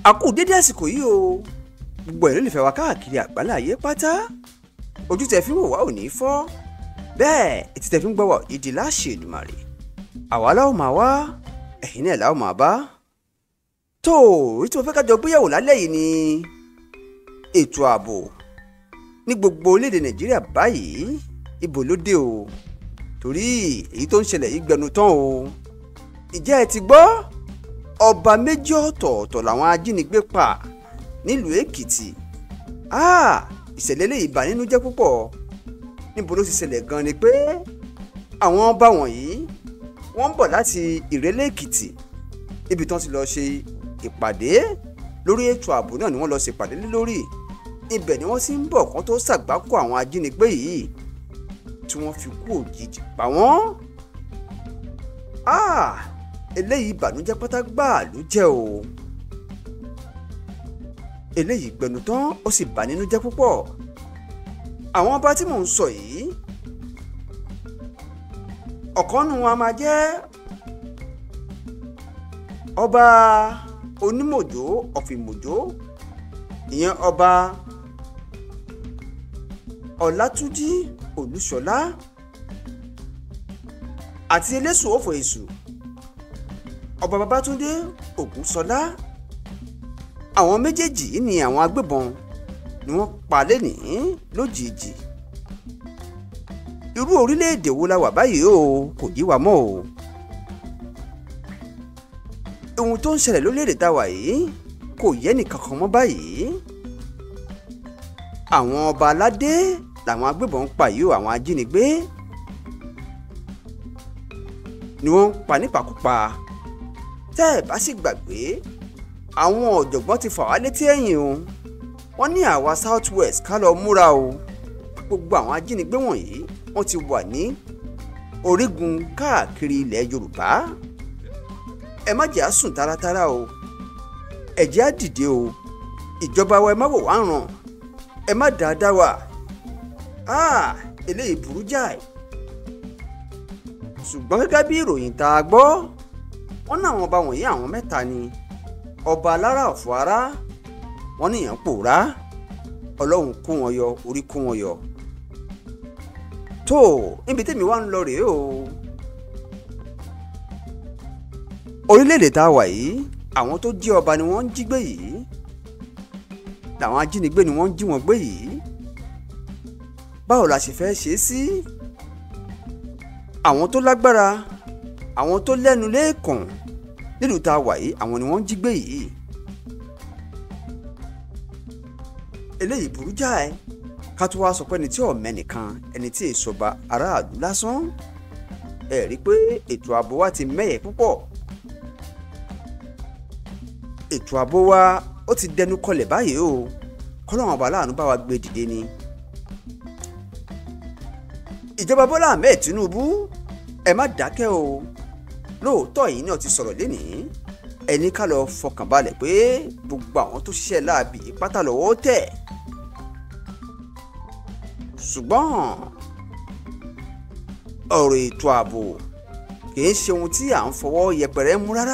a kú dédé àsìkò yìí o gbogbo ẹ̀ ló lè fẹ́ wa káàkiri àgbálá ayé pátá ojú tẹ fi ń wò wá ò ní fọ́ bẹ́ẹ̀ etí tẹ fi ń gbọ́ wá ìdí láṣẹ Èdùmàrè àwa láwọn máa wá ẹ̀yin náà láwọn máa bá tó orí tí mo fẹ́ ká jọ gbéyàwó lálẹ́ yìí ni ètò ààbò ní gbogbo orílẹ̀-èdè Nàìjíríà báyìí ibo ló dé o torí èyí tó ń ṣẹlẹ̀ yìí gbẹnu tán o ìjẹ́ ẹ ti gbọ́ ọba méjì ọ̀tọ̀ọ̀tọ̀ làwọn ajínigbé pa nílùú Èkìtì ìṣẹ̀lẹ̀ lè bà nínú jẹ́ púpọ̀ níbo ló ti ṣẹlẹ̀ gan ni pé àwọn ọba wọ̀nyí wọ́n ń bọ̀ láti Ìrẹ́lẹ̀ Èkìtì níbi tí wọ́n ti lọ ṣe ìpàdé lórí ètò ààbò náà ni wọ́n lọ ṣe ìpàdé lé lórí ibẹ̀ ni wọ́n sì ń bọ̀ kán tó ṣàgbákò àwọn ajínigbé yìí tí wọ́n fi kú òjijì pa wọ́n eléyìí ìbànújẹ́ pátá gbáà ló jẹ́ o eléyìí gbẹnu tán ó sì bà nínú jẹ́ púpọ̀ àwọn ọba tí mò ń sọ yìí ọ̀kan nu wọn a máa jẹ́ ọba onímọ̀jó ọ̀fìmọ̀jó ìyẹn ọba ọlátúnjí olúṣọlá àti eléṣù òfò èṣù ọba babátúndé ògúnṣọlá àwọn méjèèjì ni àwọn agbébọn ni wọ́n pa lẹ́nìí lójijì irú orílẹ̀-èdè wo la wà báyìí o kò yí wa mọ́ o ohun tó ń ṣẹlẹ̀ lórílẹ̀-èdè tá a wà yìí kò yẹ nìkankan mọ́ báyìí àwọn ọba aládé làwọn agbébọn ń pa yìí o àwọn ajínigbé ni wọ́n ń pa nípakúpa tẹ́ ẹ̀ bá sì gbàgbé àwọn ọ̀jọ̀gbọ́n ti fà wá létí ẹ̀yìn o wọ́n ní àwa south west ká lọ múra o gbogbo àwọn ajínigbé wọ̀nyí wọ́n ti wà ní orígun káàkiri ilẹ̀ yorùbá ẹ má jẹ́ á sùn táratára o ẹ jẹ́ á dìde o ìjọba wa ẹ má wò wá ràn ẹ má dáadáa wà áà eléyìí burú jáì ṣùgbọ́n gẹ́gẹ́ bí ìròyìn tá a gbọ́ wọ́n ní àwọn ọba wọ̀nyí àwọn mẹ́ta ni ọba alára ọ̀fọ̀ ara wọ́n níyàn pòórá ọlọ́run kó wọn yọ orí kó wọn yọ tó níbi tẹ́mi wá ń lọ rèé o orílẹ̀-èdè tá a wà yìí àwọn tó jí ọba ni wọ́n ń jí gbé yìí làwọn ajínigbé ni wọ́n ń jí wọn gbé yìí báwo la ṣe fẹ́ ṣe é sí àwọn tó lágbára àwọn tó lẹ́nu lẹ́ẹ̀kàn nílùú tá a wà yìí àwọn ni wọ́n ń jí gbé yìí eléyìí burú jáì ká tó wá sọ pé ẹni tí ọ̀mẹ́ nìkan ẹni tí èsọba aráàlú lásán ẹ rí i pé ètò ààbò wa ti mẹ́yẹ̀ púpọ̀ ètò ààbò wa ó ti dẹnu kọlẹ̀ báyìí o kọ́lọ́wọ́n ọba aláàánú bá wa gbé dìde ni ìjọba Bọ́lá Ahmed Tinubu ẹ má dákẹ́ o lóòótọ́ yìí náà ti sọ̀rọ̀ lénìí ẹni ká lọ fọkàn balẹ̀ pé gbogbo àwọn tó ṣiṣẹ́ láabi pátá lọ́wọ́ tẹ̀ ṣùgbọ́n ọ̀rọ̀ ètò ààbò kìí ṣe ohun tí à ń fọwọ́ yẹpẹrẹ mú rárá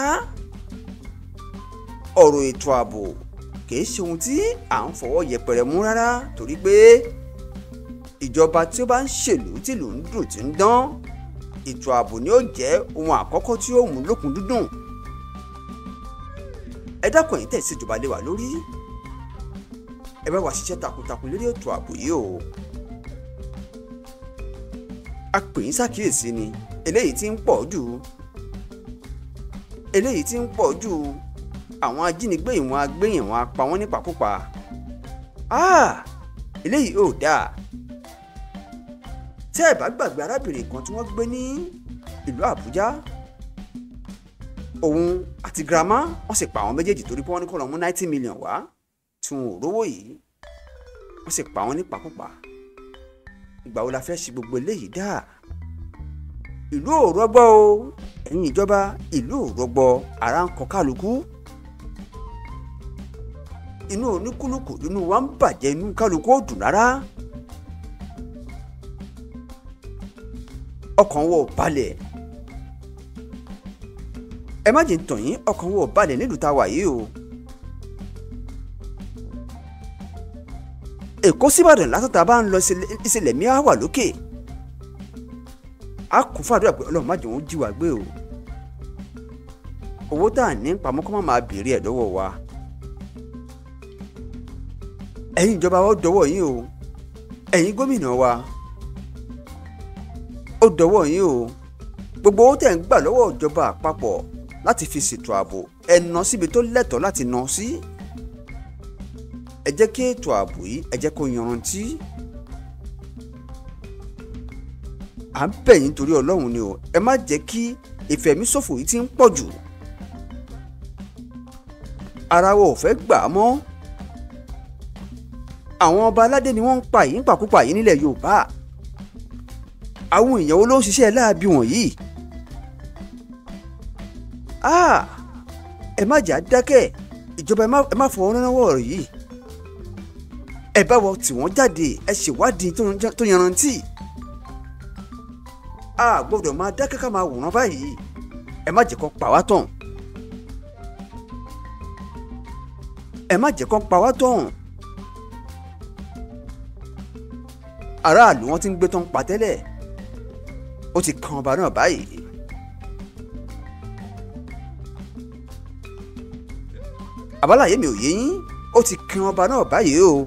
ọ̀rọ̀ ètò ààbò kìí ṣe ohun tí à ń fọwọ́ yẹpẹrẹ mú rárá torí pé ìjọba tí ó bá ń ṣèlú tìlú ń dùn tí ń dán ètò ààbò ni ó jẹ́ ohun àkọ́kọ́ tí ó mú lókun dúdùn ẹ dákun ẹ̀yin tẹ̀sí ìjọba lé wa lórí ẹ bá wa ṣiṣẹ́ takuntakun lórí ètò ààbò yìí o a pè yín ṣàkíyèsí ni eléyìí tí ń pọ̀ jù eléyìí tí ń pọ̀ jù àwọn ajínigbé ìwọ̀n agbéyìn wọn apá wọn nípakúpa eléyìí ò dáa tẹ́ ẹ̀ bá gbàgbé arábìnrin kan tí wọ́n gbé ní ìlú Àbújá òun àti girama wọ́n sì pa àwọn méjèèjì torí pé wọ́n ní kó lọ mú ninety million wá tí wọn ò rówó yìí wọ́n sì pa wọ́n nípakúpa ìgbà wo la fẹ́ ṣe gbogbo eléyìí dá ìlú ò rọgbọ o ẹ̀yin ìjọba ìlú ò rọgbọ ara ń kọ kálukú inú oníkúlùkù inú wa ń bàjẹ́ inú kálukú ò dùn rárá ọkàn wọ balẹ̀ ẹ má jẹ́ ń tàn yín ọkàn wọ balẹ̀ nílùú tá a wà yìí o èkó síbàdàn látọ̀tà bá ń lọ ìṣẹ̀lẹ̀ mi á wà lókè a kún fún àdúrà pé ọlọ́run má jẹ́ wọn jí wa gbé o owó tá à ní pamọ́ kó má máa béèrè ẹ̀ lọ́wọ́ wa ẹ̀yin ìjọba wa ó dọwọ́ yín o ẹ̀yin gómìnà wa ó dọwọ́ yín o gbogbo owó tẹ̀ ń gbà lọ́wọ́ ìjọba àpapọ̀ láti fi ṣètò ààbò ẹ ná síbi tó lẹ́tọ̀ọ́ láti ná sí ẹ jẹ́ kí ètò ààbò yìí ẹ jẹ́ kó yanrantí à ń bẹ̀ yín torí ọlọ́run ni o ẹ má jẹ́ kí ìfẹ̀míṣòfò yìí ti ń pọ̀ jù ara wa ò fẹ́ gbà á mọ́ àwọn ọba aládé ni wọ́n ń pa yìí ń pàkúpà yìí nílẹ̀ yorùbá àwọn èèyàn wo ló ń ṣiṣẹ́ láabi wọ̀nyí ẹ má jà dákẹ́ ìjọba ẹ má fọwọ́ náwó ọ̀rọ̀ yìí ẹ bá wọ tí wọ́n jáde ẹ ṣèwádìí tó yanrantí a gbọ́dọ̀ máa dákẹ́ ká máa wòran báyìí ẹ má jẹ́ kó pa wá tán ẹ má jẹ́ kó pa wá tán aráàlú wọn ti ń gbé tán pa tẹ́lẹ̀ ó ti kan ọba náà báyìí. àbálàyé mi ò yé yín ó ti kan ọba náà báyìí o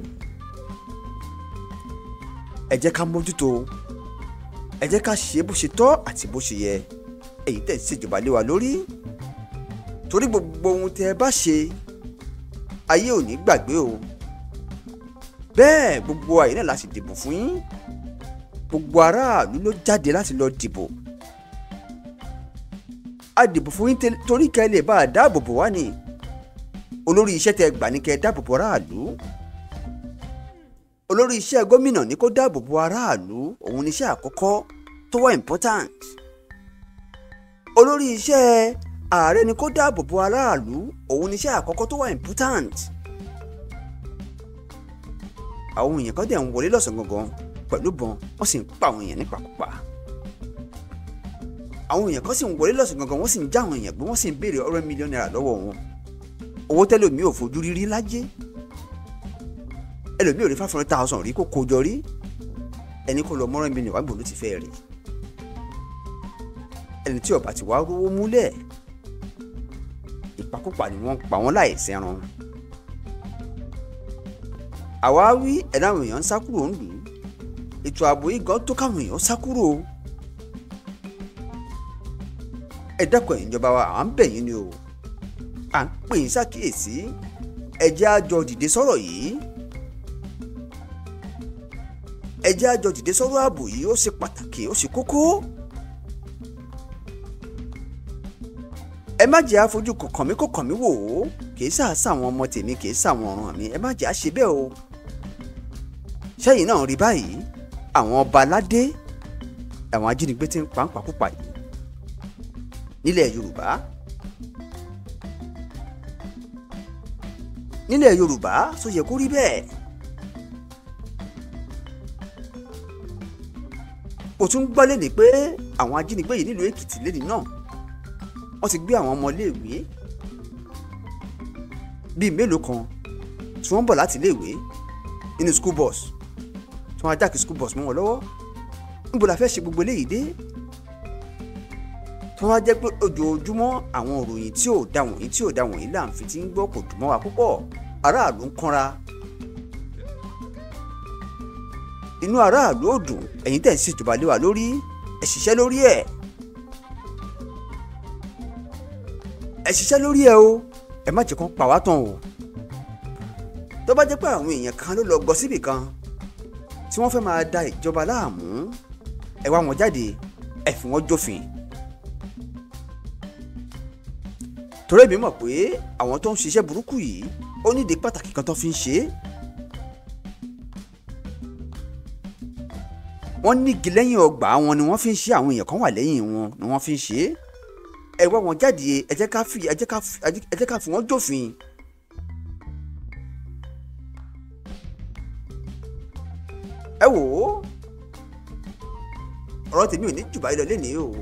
ẹ jẹ́ ká mójútó ẹ jẹ́ ká ṣe bó ṣe tọ́ àti bó ṣe yẹ èyí tẹ̀ ṣèjọba lé wa lórí torí gbogbo ohun tẹ́ ẹ bá ṣe ayé ò ní gbàgbé o bẹ́ẹ̀ gbogbo àyè náà láti dìbò fún yín gbogbo aráàlú ló jáde láti lọ dìbò a dìbò fún yín torí kẹ́ ẹ lè bá a dáàbò bò wá ni olórí iṣẹ́ tẹ́ gbà ní kẹ́ ẹ dáàbò bò aráàlú olórí iṣẹ́ gómìnà ní kó dáàbò bo aráàlú òun níṣẹ́ àkọ́kọ́ tó wà important olórí iṣẹ́ ààrẹ ní kó dáàbò bo aráàlú òun níṣẹ́ àkọ́kọ́ tó wà important àwọn èèyàn kan dẹ̀ ń wọlé lọ́sàn-án gangan pẹ̀lú bọn wọ́n sì ń pa àwọn èèyàn nípakúpa àwọn èèyàn kan sì ń wọlé lọ́sàn-án gangan wọ́n sì ń já àwọn èèyàn gbé wọ́n sì ń béèrè ọ̀rẹ́ mílíọ̀nù náírà lọ́wọ́ wọn owó tẹ́lẹ̀ mi ò fojú rírí lájẹ́ ẹlòmíì ò rí five hundred thousand rí kó kojọ rí ẹni kó lọ mọ́rán mi níwájú ló ti fẹ́ rí ẹni tí ọba ti wá rówó múlẹ̀ ìpakúpa ni wọ́n pa wọ́n láì sẹ́ran àwa wí ẹ̀dá àwọn èèyàn ń sá kúrò ń lù ú ètò ààbò yìí gan tó káwọn èèyàn sá kúrò ẹ dákun ẹ̀yin ìjọba wa à ń bẹ̀ yín ni o à ń pè yín ṣàkíyèsí ẹ jẹ́ á jọ dìde sọ̀rọ̀ yìí ẹ jẹ́ á jọ dìde sọ̀rọ̀ ààbò yìí ó ṣe pàtàkì ó ṣe kókó ẹ má jẹ́ àfojú kọ̀kàn mí kọ̀kàn mí wò ó kì í sàásà àwọn ọmọ tèmi kì í sàwọn ọ̀ràn mi ẹ má jẹ́ àṣe bẹ́ẹ̀ o sẹ́yìn náà rí báyìí àwọn ọba aládé àwọn ajínigbé ti ń pa ń pakúpa yìí nílẹ̀ yorùbá nílẹ̀ yorùbá tó yẹ kó rí bẹ́ẹ̀ ó tún gbọ́ lẹ́ni pé àwọn ajínigbé yìí nílùú èkìtì lẹ́ni náà wọ́n ti gbé àwọn ọmọléèwé bíi mélòó kan tí wọ́n ń bọ̀ láti iléèwé nínú school bus tí wọ́n á jákè school bus mọ́ wọn lọ́wọ́ níbo la fẹ́ ṣe gbogbo eléyìí dé tí wọ́n á jẹ́ pé ojoojúmọ́ àwọn òròyìn tí ò da wọ̀nyí tí ò da wọ̀nyí là ń fi ti ń gbọ́ kò dùn mọ́ wa púpọ̀ aráàlú ń kánra inú aráàlú ò dùn ẹ̀yin tẹ̀ ń ṣèjọba lé wa lórí ẹ̀ ṣiṣẹ́ lórí ẹ̀ ẹ̀ ṣiṣẹ́ lórí ẹ̀ o ẹ má jẹ́ kán pa wá tán o tó bá jẹ́ pé àwọn èèyàn kan ló lọ gbọ́ síbì kan tí wọ́n fẹ́ máa da ìjọba láàmú ẹ wá wọn jáde ẹ fi wọ́n jófin torí èmi mọ̀ pé àwọn tó ń ṣiṣẹ́ burúkú yìí ó nídìí pàtàkì kan tó fi ń ṣe é wọ́n nígi lẹ́yìn ọgbà wọn ni wọ́n fi ń ṣe àwọn èèyàn kan wà lẹ́yìn wọn ni wọ́n fi ń ṣe é ẹ wá wọn jáde ẹ jẹ́ ká fi ẹ jẹ́ ká fi ẹ jẹ́ ká fi wọ́n jófin. ẹ wò ó ọ̀rọ̀ tèmi ò ní jù báyìí lọ lénìí o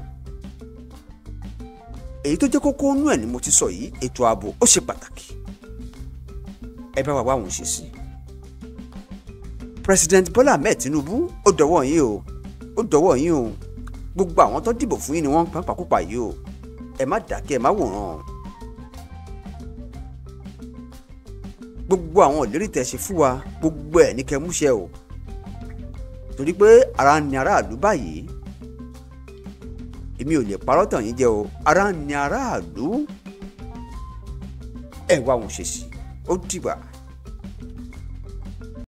èyí tó jẹ́ kókó nú ẹ̀ ni mo ti sọ yìí ètò ààbò ó ṣe pàtàkì ẹ bá wa wá àwọn ṣe sí president Bọ́lá Ahmed Tinubu ó dọwọ́ yín o ó dọwọ́ yín o gbogbo àwọn tó dìbò fún yín ni wọ́n ń pàpàkùpà yìí o ẹ má dákẹ́ ẹ má wòran gbogbo àwọn ìlérí tẹ́ ṣe fún wa gbogbo ẹ̀ ní kẹ́ múṣẹ o torí pé ara ń ni aráàlú báyìí èmi ò lè parọ́ tàn yín jẹ o ara ń ni aráàlú ẹ wá wọn ṣe sí ó dìgbà.